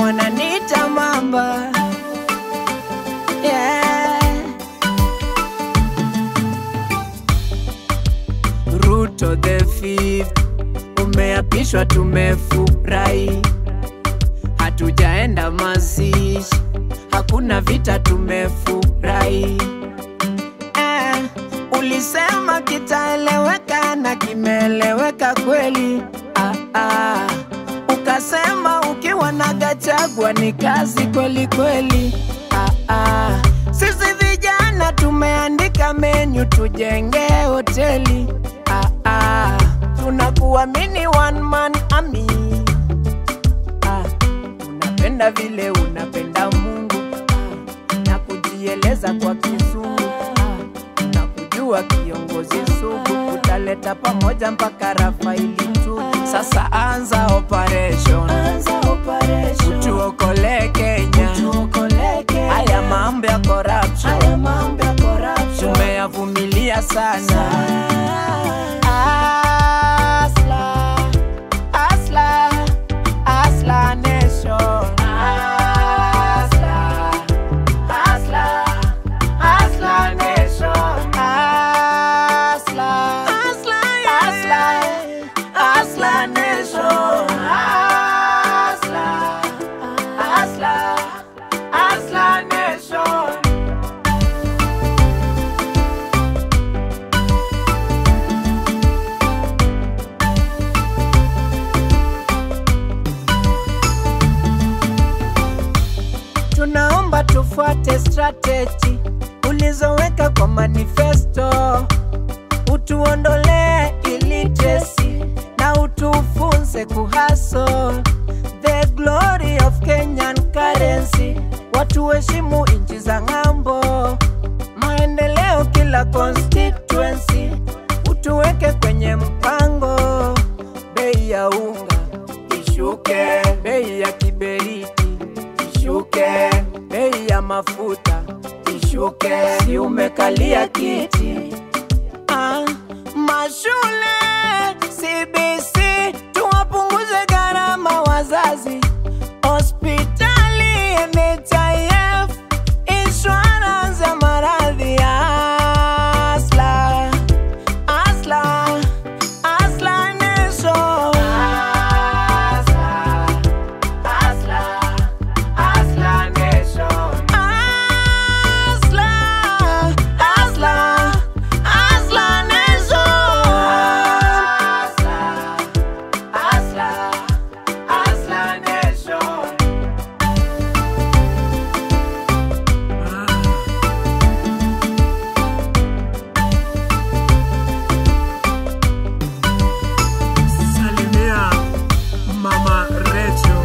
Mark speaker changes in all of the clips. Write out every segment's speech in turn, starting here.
Speaker 1: wananiita mamba yeah. Ruto the fifth umeapishwa, tumefurahi, hatujaenda mazishi, hakuna vita, tumefurahi eh, ulisema kitaeleweka na kimeeleweka kweli ah, ah. Ukasema ukiwa na Gachagua ni kazi kweli kweli ah, ah. Sisi vijana tumeandika menyu tujenge hoteli ah, ah. Tunakuamini one man army ah. Unapenda vile unapenda Mungu ah. na kujieleza kwa kizungu ah. na kujua kiongozi sugu utaleta pamoja mpaka Rafaeli tu. Sasa anza operation, utuokole Kenya, haya mambo ya corruption tumeyavumilia sana. Asla, asla, asla nation. Asla, asla, asla nation. Asla, asla, asla, asla nation. Asla, asla, asla nation. tunaomba tufuate strategy ulizoweka kwa manifesto, utuondolee illiteracy na utufunze kuhaso the glory of Kenyan currency, watu heshimu nchi za ng'ambo, maendeleo kila constituency, utuweke kwenye mpango, bei ya unga ishuke, bei ya kiberiti ishuke, bei ya mafuta ishuke, si umekalia kiti ah, mashule CBC tuwapunguze gharama wazazi, hospitali NHIF, insurance ya maradhi asla asla asla nation asla asla asla nation asla asla asla nation asla asla asla nation
Speaker 2: Salimia Mama Rachel.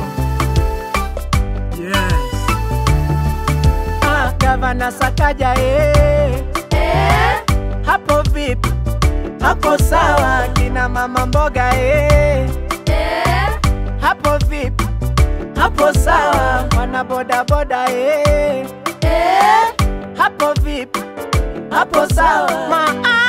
Speaker 2: Yes.
Speaker 1: Ah, Gavana Sakaja eh. Hapo vipi? Hapo sawa kina mama mboga eh. Hapo vipi? Hapo sawa wana boda boda eh. Hapo vipi? Hapo sawa ma